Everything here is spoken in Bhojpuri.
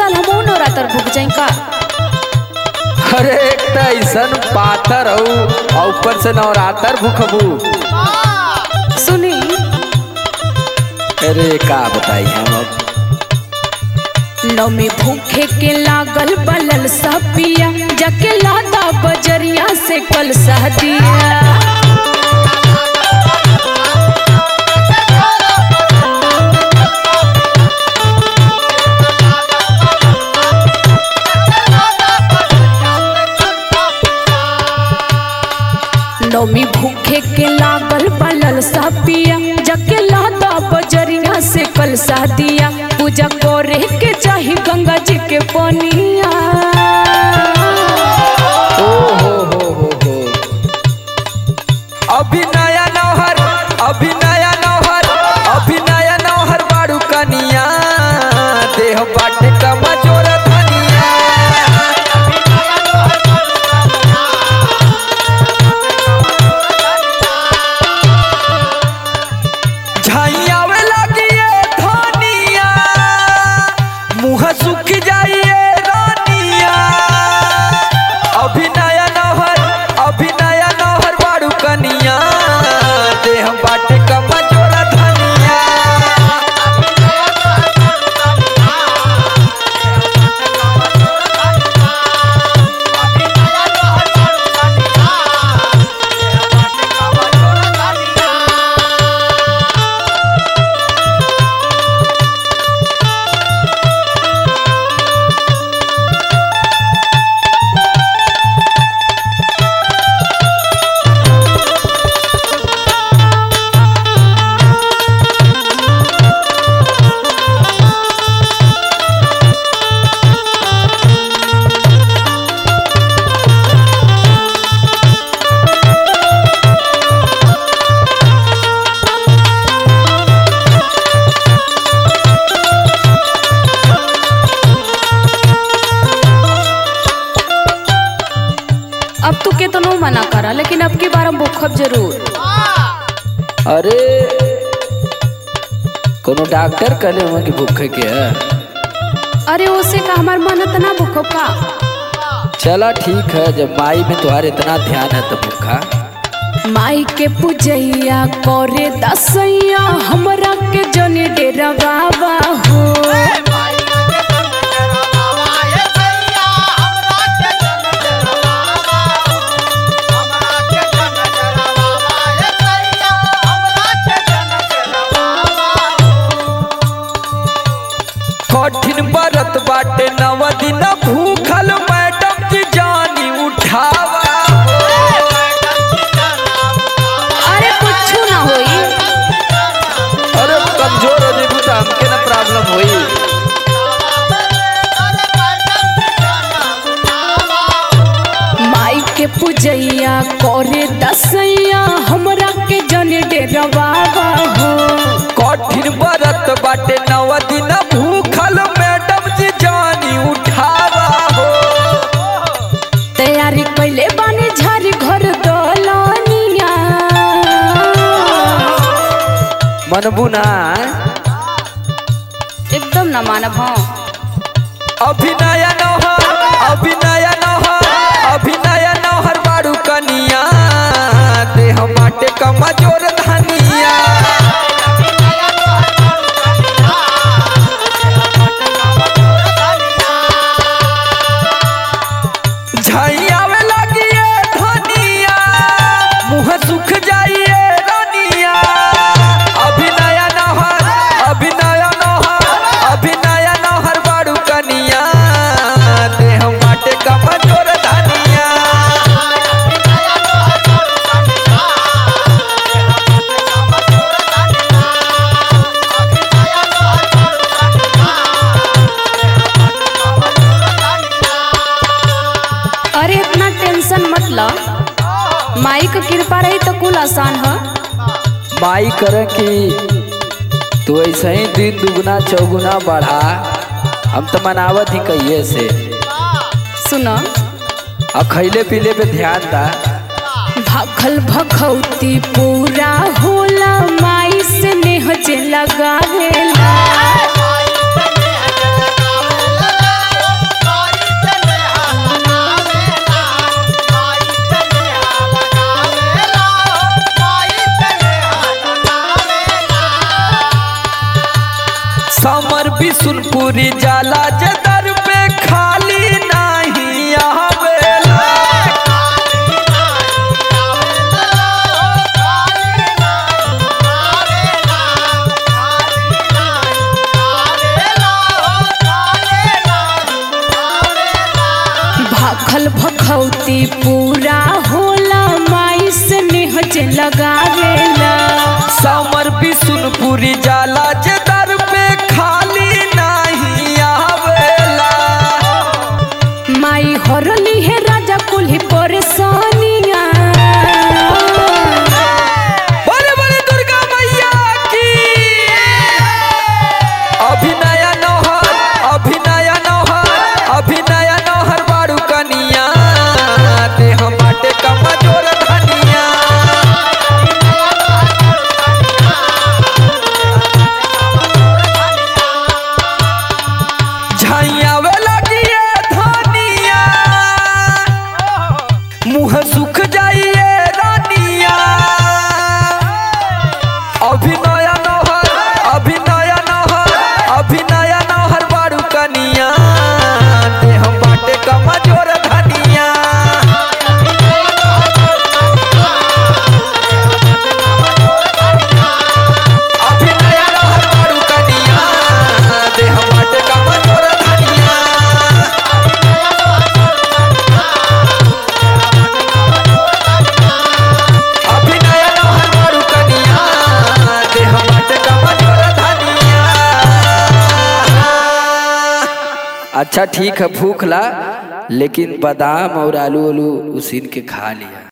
साल हम नवरात्र भूख जाई का अरे एक त ऐसन पाथर हऊ और ऊपर से नवरात्र भूखबू सुनी अरे का बताई हम अब नौमी भूखे के लागल बलल सपिया जके लादा बजरिया से कल सह दिया नौमी भूखे के लागल बलल सपिया जके लादा बजरिया से कल सह दिया पूजा करे के चाही गंगा जी के पनिया ओ हो हो हो हो अभी नया नौहर अभी नया नौहर अभी नया नौहर बाड़ू कनिया देह बाटे कमजोर धनिया झाइयावे लगिए धनिया मुँह सुख जाइए रानिया अभी नया नौहर अभी नया नौहर बाड़ू कनिया देह बाटे कमजोर धनिया अब तू केतनो मना करा लेकिन अब की बार हम भूखब जरूर अरे कोनो डॉक्टर कहले हुआ कि भूखे के है अरे ओसे का हमार मन इतना भूखब का चला ठीक है जब माई में तुम्हारे इतना ध्यान है तो भूखा माई के पूजैया करे दसैया हमरा के जने डेरा बाबा हो कठिन बरत बाटे नव दिन भूखल मैडम की जानी उठावा अरे कुछ ना होई अरे कमजोर हो जेबू तो हमके ना प्रॉब्लम होई माई के पूजैया करे दसैया हमरा के जने डेरा बाबा हो कठिन बरत बाटे नव दिन भूखल मैडम जी जानी उठावा हो तैयारी कैले बानी झारी घर दलनिया मनबू ना एकदम ना मानब हाँ अभी नया नौहर अभी नया नौहर अभी नया नौहर बाड़ू कनिया देह माटे कमजोर धनिया झइयावे लगिए धनिया मुँह सुख जाइए रनिया अभी नया नौहर अभी नया नौहर अभी नया नौहर बाड़ू कनिया देह माटे कमजोर धनिया अरे इतना टेंशन मत लो माई का कृपा रही तो कुल आसान है माई करे कि तू ऐसे ही दिन दुगुना चौगुना बढ़ा हम तो मनावत ही कहिए से सुनो अब खैले पीले पे ध्यान दा भखल भखौती पूरा होला माई से नेह जे लगावेला भूखल भखौती पूरा होला माई से नेह जे लगावेला समर बिसुनपुरी जाला जे दर पे खाली नहीं आवेला माई हरली है राजा कुल्ही परेशानिया बोले बोले दुर्गा मैया की अभिनय नौहर अभिनय नौहर अभिनय नौहर बारू कनिया देह माटे कमजोर धनिया झैयावे लगिए धनिया मुँह सुख जाइए रानिया अभिनय नौहर अभिनय नौहर अभिनय नौहर बारू कनिया देह बाटे कमजोर धनिया अभिनय नौहर बारू कनिया देह बाटे कमजोर धनिया अभिनय नौहर बारू कनिया देह बाटे कमजोर धनिया अच्छा ठीक है भूख ला लेकिन बादाम और आलू आलू उसीन के खा लिया